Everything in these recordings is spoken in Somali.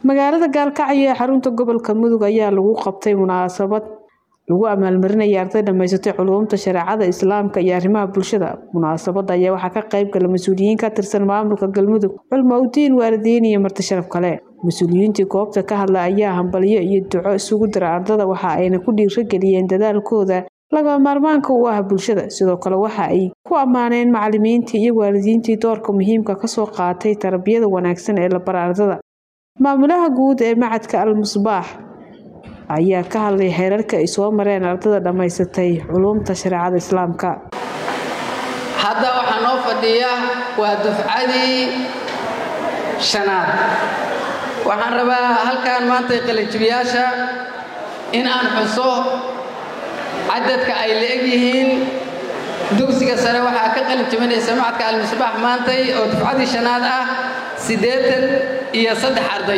magaalada gaalkacyo ee xarunta gobolka mudug ayaa lagu qabtay munaasabad lagu abaalmarinaya arday dhamaysatay culuumta shareecada islaamka iyo arrimaha bulshada munaasabada ayaa waxaa ka qayb gala mas-uuliyiin ka tirsan maamulka galmudug culmo udiin waalidiin iyo marti sharaf kale mas-uuliyiintii goobta ka hadla ayaa hambalyo iyo duco isugu dira ardada waxa ayna ku dhiirageliyeen dadaalkooda lagama maarmaanka u ah bulshada sidoo kale waxa ay ku ammaaneen macalimiintii iyo waalidiintii doorka muhiimka kasoo qaatay tarbiyada wanaagsan ee la bara ardada maamulaha guud ee macadka al musbaax ayaa ka hadlay xeerarka ay soo mareen ardada dhammaysatay culuumta shareecada islaamka hadda waxaa noo fadhiya waa dufcadii shanaad waxaan rabaa halkan maanta qalinjibiyaasha in aan xuso cadadka ay la-eg yihiin dugsiga sare waxaa ka qalin jibinaysa macadka almisbaax maantay oo dufcadii shanaad ah siddeetan iyo saddex arday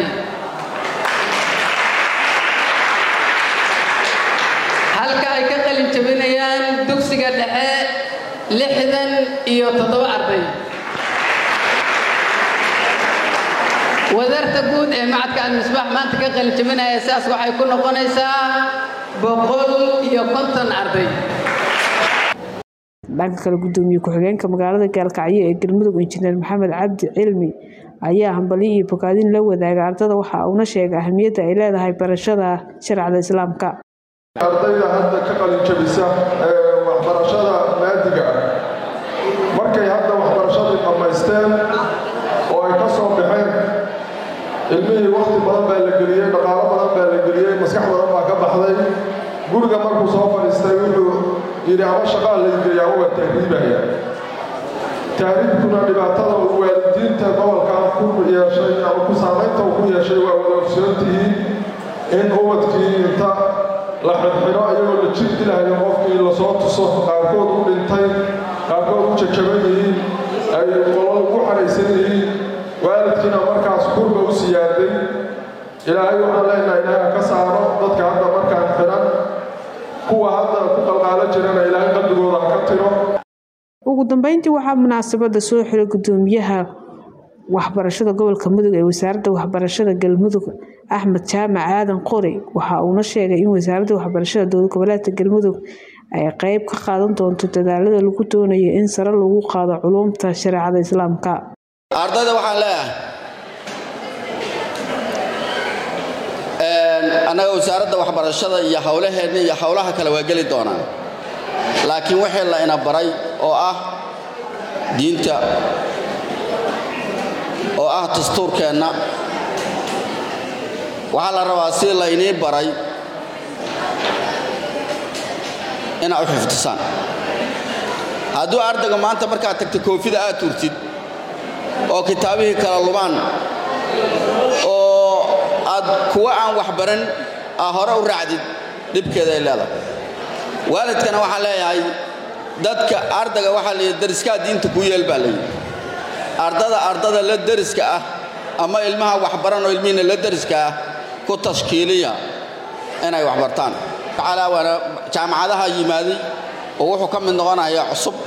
halka ay ka qalin jabinayaan dugsiga dhexe lixdan iyo toddoba arday wadarta guud ee macadka almisbaax maanta ka qalin jabinaya sidaas waxay ku noqonaysaa boqol iyo konton arday dhanka kale gudoomiye ku-xigeenka magaalada gaalkacyo ee galmudug injineer maxamed cabdi cilmi ayaa hambalyo iyo bogaadin la wadaaga ardada waxa uuna sheegay ahamiyadda ay leedahay barashada shareecada islaamka ardayda hadda ka qalin jabisa ee waxbarashada maadiga ah markay hadda waxbarashadii dhammaysteen oo ay ka soo baxeen ilmihii wakhti badan baa la geliyey dhaqaalo badan baa la geliyey maskax badan baa ka baxday guriga markuu soo fadhiistay wuxuu yidhi ama shaqaa laygeeyaa uga tahriibaya tahriibkuna dhibaatada uu waalidiinta gobolkan ku yeeshay ama ku saamaynta uu ku yeeshay waa wada ogsoontihiin in ubadkii inta la xirxiro ayagoo la jir dilahayo qofkii lasoo tuso qaarkood u dhintay qaarkood u jajaban yihiin ay qolol ugu xaraysan yihiin waalidkiina markaas kurba u siyaaday ilaahay waxaan leenahay ilaaha ka saaro dadka hadda markaan xiran kuwa hadda ku qalqaalo jirana ilaahay qalbigooda ha ka tiro ugu dambeyntii waxaa munaasabada soo xiray gudoomiyaha waxbarashada gobolka mudug ee wasaaradda waxbarashada galmudug axmed jaamac aadan qori waxa uuna sheegay in wasaaradda waxbarashada dowlad goboleedka galmudug ay qeyb ka qaadan doonto dadaalada lagu doonayo in sare lagu qaado culuumta shareecada islaamka ardayda waxaan leeyahay annaga wasaaradda waxbarashada iyo howlaheenna iyo howlaha kale waa geli doonaan laakiin wixii la ina baray oo ah diinta oo ah dastuurkeenna waxaa la rabaa si laynii baray inaad u xifdisaan hadduu ardayga maanta markaad tagta koofida aad turtid oo kitaabihii kala lubaan oo aad kuwa aan wax baran aa hore u raacdid dhibkeeda ay leedahay waalidkana waxaa leeyahay dadka ardayga waxaa layidhi dariskaa diinta kuu yeel baa layidhi ardada ardada la deriska ah ama ilmaha waxbaran oo ilmihiina la deriska ah ku tashkiiliya inay waxbartaan waana jaamacadaha yimaaday oo wuxuu ka mid noqonayaa cusub